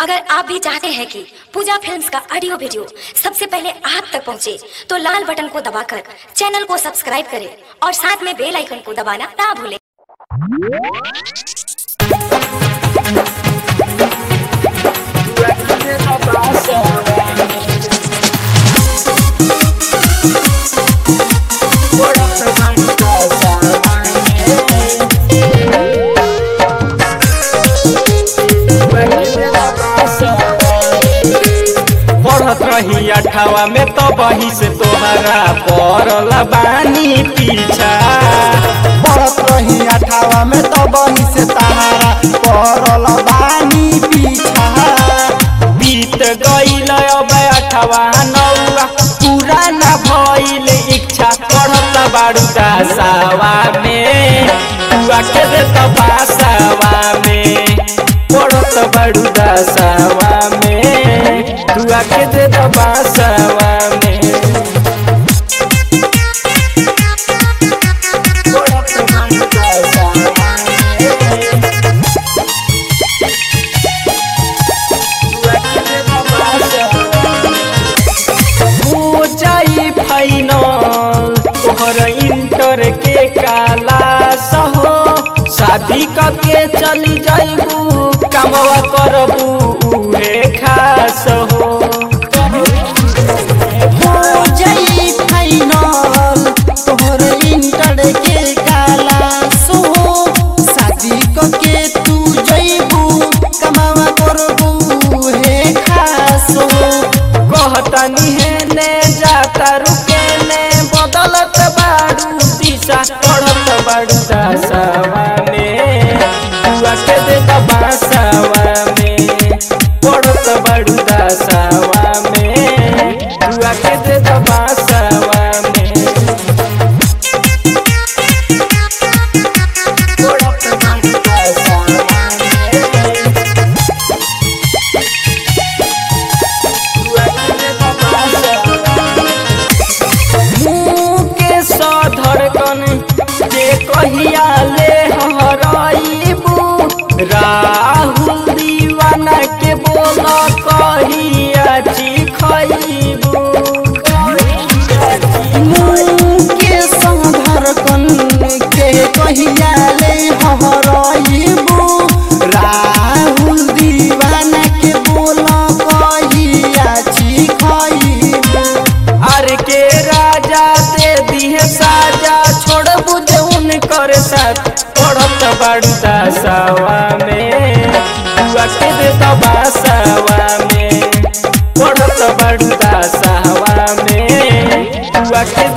अगर आप भी चाहते हैं कि पूजा फिल्म्स का ऑडियो वीडियो सबसे पहले आप तक पहुंचे, तो लाल बटन को दबाकर चैनल को सब्सक्राइब करें और साथ में बेल आइकन को दबाना ना भूलें पढ़त रही अठावा में तो बही से तोहरा पड़ल बानी पीछा पढ़त रही अठावा में तो बही से तारा पड़ल बानी पीछा बीत गईल अब अठावा नौवा पूरा न भइल इच्छा पढ़त बाड़ू दासावा में तुआ के दे तो बासावा में पढ़त बाड़ू दासावा में तुआ के दे तो बासावा में हो जाई फाइनल तोहर इंटर के काला सहो शादी करके चली जाइबू कमवा करबू उहे खास हो हो जाई फाइनल तोहर इंटर के काला सो शादी क के तू जइबू कमावा करबू हे खासो कहतनी है ने जाता रुके ने बदलत बाड़ू दिशा पढ़त बाड़ू दासावा में तुआ के दे दबासावा में पढ़त बाड़ू दासावा में तुआ के दे दबासावा में पढ़त बाड़ू दासावा में मुँह के सधड़कन के कहिया ले हराइबू राहुल दीवाना के बोल कहिया चिखइबू मुँह के संधरकन के कहिया ले हराइबू राहुल दीवाना के बोल कहिया चिखइबू अर के राजा दे दिहे साजा छोड़ बुझे उनकर साथ पढ़त बाड़ू दासावा में तुआ के दे दबासावा में पढ़त बाड़ू दासावा में तुआ के